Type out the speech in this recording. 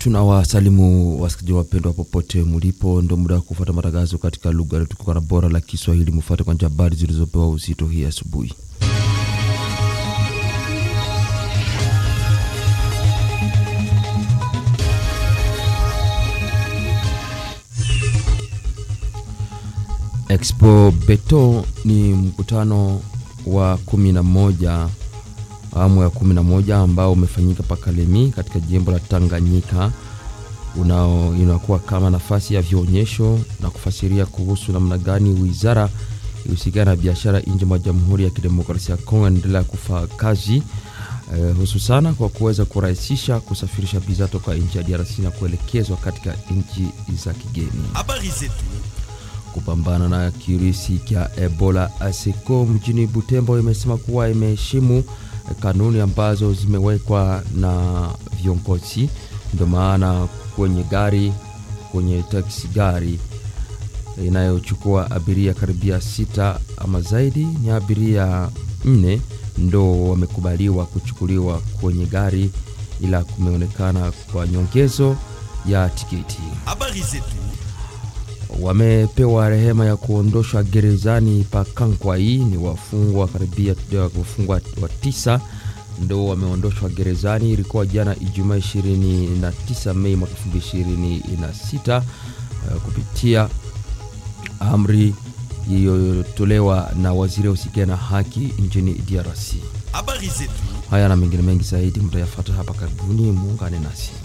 Tunawasalimu wasikilizaji wapendwa popote mulipo, ndo muda wa kufuata matangazo katika lugha letukuka na bora la Kiswahili. Mufuate kwanza habari zilizopewa uzito hii asubuhi. Expo Beto ni mkutano wa kumi na moja awamu ya kumi na moja ambao umefanyika Pakalemi katika jimbo la Tanganyika unao inakuwa kama nafasi ya vionyesho na kufasiria kuhusu namna gani wizara ihusikana na biashara nje mwa Jamhuri ya Kidemokrasia ya Kongo inaendelea kufanya kazi eh, hususana kwa kuweza kurahisisha kusafirisha bidhaa toka nchi ya DRC na kuelekezwa katika nchi za kigeni. Habari zetu Kupambana na kirusi cha Ebola, ASECO mjini Butembo imesema kuwa imeheshimu kanuni ambazo zimewekwa na viongozi. Ndio maana kwenye gari, kwenye taksi gari inayochukua abiria karibia sita ama zaidi, ni abiria nne ndo wamekubaliwa kuchukuliwa kwenye gari, ila kumeonekana kwa nyongezo ya tiketi habari zetu wamepewa rehema ya kuondoshwa gerezani pa Kankwai. Ni wafungwa karibia wafungwa wa tisa ndo wameondoshwa gerezani. Ilikuwa jana Ijumaa 29 Mei mwaka 2026 uh, kupitia amri iliyotolewa na waziri usikia na haki nchini DRC. habari zetu Haya na mengine mengi zaidi mtayafata hapa karibuni, muungane nasi.